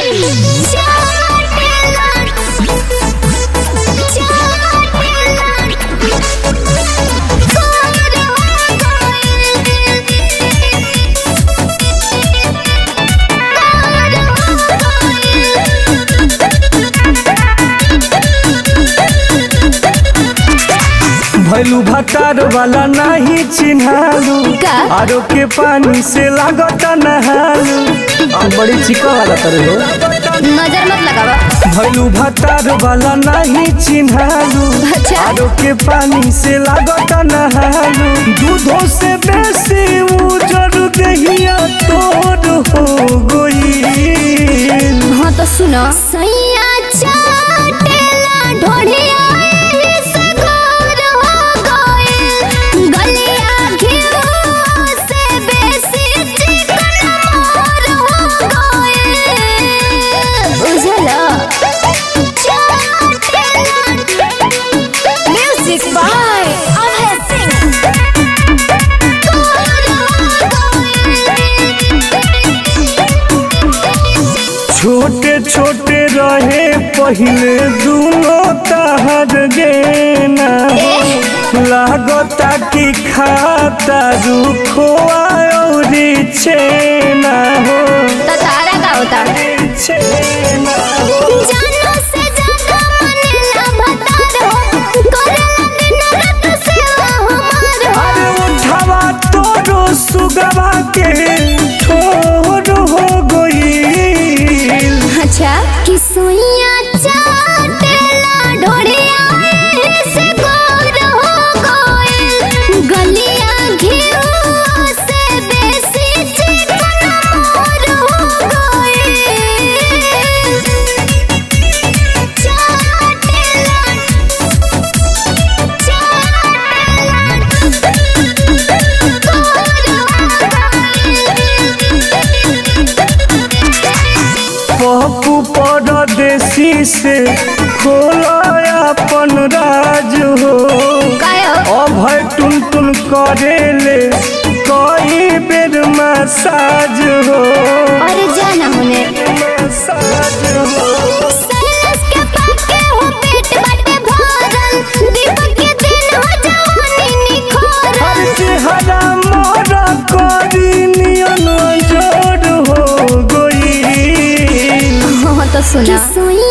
भैलू भतार वाला नहीं चिन्हालू का? आरो के पानी से लागत नहालू बड़ी चिका वाला करे हो नजर मत लगावा भैलू भतार वाला नहीं चिन्हालू अच्छा। आरो के पानी से लागत नहालू दूधों से बेसी उजर दहिया तोर हो गई हाँ तो सुनो सैया चाटेला ढोढ़िया से गोर हो गइल गलिया घिउ से बेसी चिकन मोर हो गइल बुझला म्यूजिक बाय अभय सिंह छोटे छोटे रहे पहले दोनों तहर गेना लागता कि खाता रुखवा और छेना हो तारा का होता छेना हो जानो से ज्यादा मनेला भतार हो करेला दिन रात सेवा हमार हो अरे उठावा तोरो सुगवा के ठोर हो गई अच्छा कि सोइया चाटेला ढोढ़िया से गोर हो गइल गलिया घिउ से बेसी चिकन मोर हो गइल चाटेला पप्पू परदेसी से खोला अपन राज हो कायो अभय टुन टुन करेले कई बेर मसाज हो अरे जाना होने मसाज हो सैलस के पाके हो पेट बाटे भरल दीपक के दिन हो जवानी हर निखोरल चेहरा मोरा करी नियन जोड़ हो गई हो तो सुना सुई